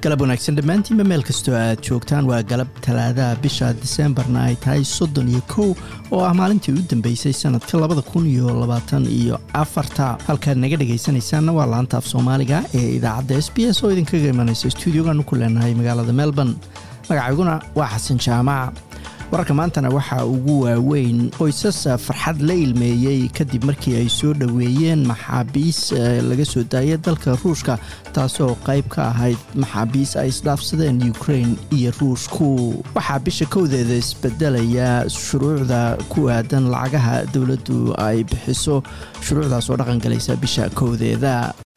galab wanaagsan dhammaantiinba meel kastoo aad joogtaan waa galab talaadaha bisha diseembarna ay tahay soddon iyo kow oo ah maalintii u dambeysay sanadka labada kun iyo labaatan iyo afarta halkaad naga dhegaysanaysaanna waa laanta af soomaaliga ee idaacadda s b s oo idinkaga imanaysa stuudiogaanu ku leenahay magaalada melbourne magacayguna waa xasan jaamac wararka maantana waxaa ugu waaweyn qoysas farxad la ilmeeyey kadib markii ay soo dhoweeyeen maxaabiis laga soo daayay dalka ruushka taasoo qayb ka ahayd maxaabiis ay isdhaafsadeen ukrain iyo ruushku waxaa bisha kowdeeda isbedelaya shuruucda ku aadan lacagaha dowladdu ay bixiso shuruucdaas oo dhaqangalaysa bisha kowdeeda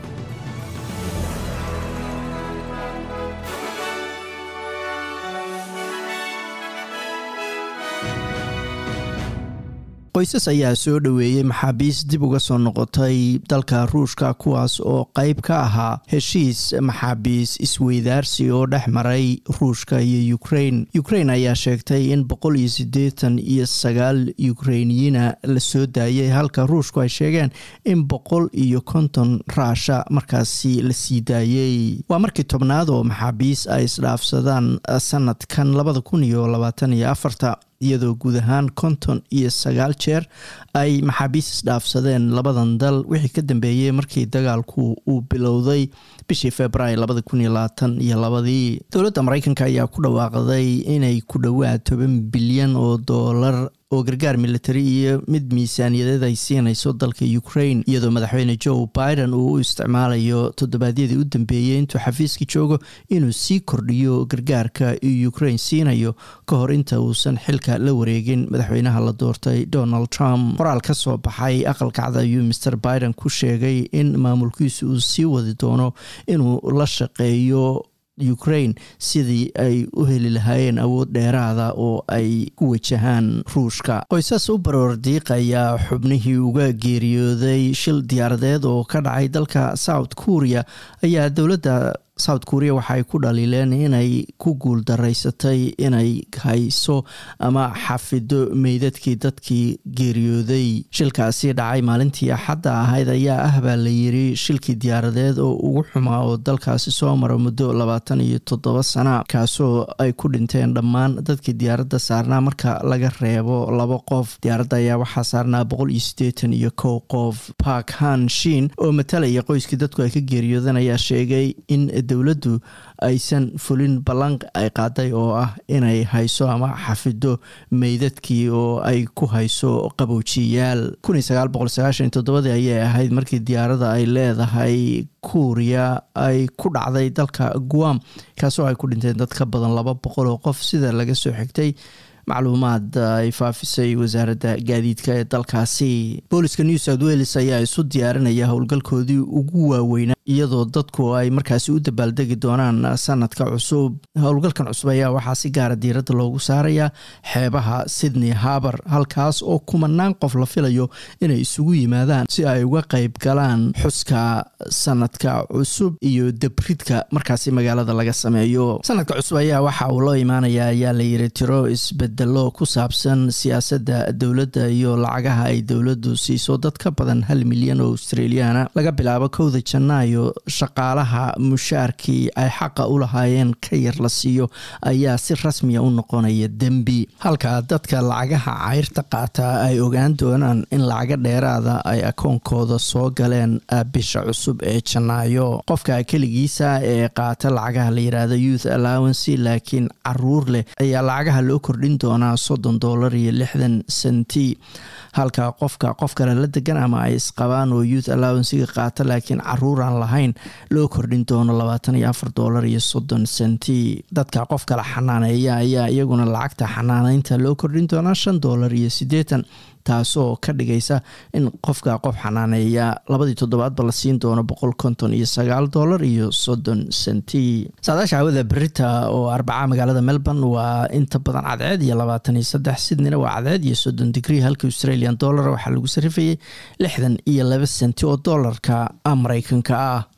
qoysas ayaa soo dhoweeyey maxaabiis dib uga soo noqotay dalka ruushka kuwaas oo qayb ka ahaa heshiis maxaabiis isweydaarsi oo dhex maray ruushka iyo ukrain ukrain ayaa sheegtay in boqol iyo siddeetan iyo sagaal ukrainiyiina la soo daayay halka ruushku ay sheegeen in boqol iyo konton raasha markaasi la sii daayey waa markii tobnaad oo maxaabiis ay isdhaafsadaan sanadkan labada kun iyo labaatan iyo afarta iyadoo guud ahaan konton iyo sagaal jeer ay maxaabiis isdhaafsadeen labadan dal wixii ka dambeeyey markii dagaalku uu bilowday bishii februaar labada kun iyo labaatan iyo labadii dowladda mareykanka ayaa ku dhawaaqday inay ku dhowaad toban bilyan oo doolar oo gargaar militari iyo mid miisaaniyadeed ay siinayso dalka ukrain iyadoo madaxweyne joe biden uu u isticmaalayo toddobaadyadii u dambeeyey intuu xafiiska joogo inuu sii kordhiyo gargaarka uu ukrain siinayo ka hor inta uusan xilka la wareegin madaxweynaha la doortay donald trump qoraal ka soo baxay aqalkacda ayuu master biden ku sheegay in maamulkiisu uu sii wadi doono inuu la shaqeeyo ukrain sidii ay u heli lahaayeen awood dheeraada oo ay ku wajahaan ruushka qoysas u baroor diiqaya xubnihii uga geeriyooday shil diyaaradeed oo ka dhacay dalka south korea ayaa dowladda south korea waxaay ku dhaliileen inay ku guul daraysatay inay hayso ama xafido meydadkii dadkii geeriyooday shilkaasi dhacay maalintii axadda ahayd ayaa ah baa la yiri shilkii diyaaradeed oo ugu xumaa oo dalkaasi soo mara muddo labaatan iyo toddoba sana kaasoo ay ku dhinteen dhammaan dadkii diyaaradda saarnaa marka laga reebo laba qof diyaaradda ayaa waxaa saarnaa boqol iyo siddeetan iyo kow qof park han shin oo matalaya qoyskii dadku ay ka geeriyoodeen ayaa sheegay in dowladdu aysan fulin ballan ay qaaday oo ah inay hayso ama xafido meydadkii oo ay ku hayso qabowjiyaal toddobadii ayay ahayd markii diyaaradda ay leedahay kuuriya ay ku dhacday dalka guam kaasoo ay ku dhinteen dad ka badan laba boqol oo qof sida laga soo xigtay macluumaad ay faafisay wasaaradda gaadiidka ee dalkaasi booliska new south wales ayaa isu diyaarinaya howlgalkoodii ugu waaweynaa iyadoo dadku ay markaasi u dabaaldegi doonaan sanadka cusub howlgalkan cusub ayaa waxaa si gaara diiradda loogu saarayaa xeebaha sydney harbar halkaas oo kumanaan qof la filayo inay isugu yimaadaan si ay uga qayb galaan xuska sanadka cusub iyo debridka markaasi magaalada laga sameeyo sanadka cusub ayaa waxa uu loo imaanaya ayaa la yiri tiro isbedelo ku saabsan siyaasadda dowladda iyo lacagaha ay dowladdu siiso dad ka badan hal milyan oo australiana laga bilaabo kowda janaayo shaqaalaha mushaarkii ay xaqa u lahaayeen ka yar la siiyo ayaa si rasmiya u noqonaya dembi halka dadka lacagaha cayrta qaata ay ogaan doonaan in lacaga dheeraada ay akoonkooda soo galeen bisha cusub ee janaayo qofka keligiisa ee qaata lacagaha la yiraahdo youth allowancy laakiin caruur leh ayaa lacagaha loo kordhin doonaa soddon doolar iyo lixdan senti halka qofka qof kale la degan ama ay isqabaan oo youth allowancyga qaata laakiin caruuraan lahayn loo kordhin doono labaatan iyo afar doolar iyo soddon senti dadka qof kale xanaaneeya ayaa iyaguna lacagta xanaaneynta loo kordhin doonaa shan doolar iyo siddeetan taasoo ka dhigaysa in qofka qof xanaaneeya labadii toddobaadba la siin doono boqol konton iyo sagaal doolar iyo soddon senti saadaasha hawada berita oo arbaca magaalada melbourne waa inta badan cadceed iyo labaatan iyo saddex sydneyna waa cadceed iyo soddon digrii halka australian dollar waxaa lagu sarifayay lixdan iyo laba senti oo doolarka mareykanka ah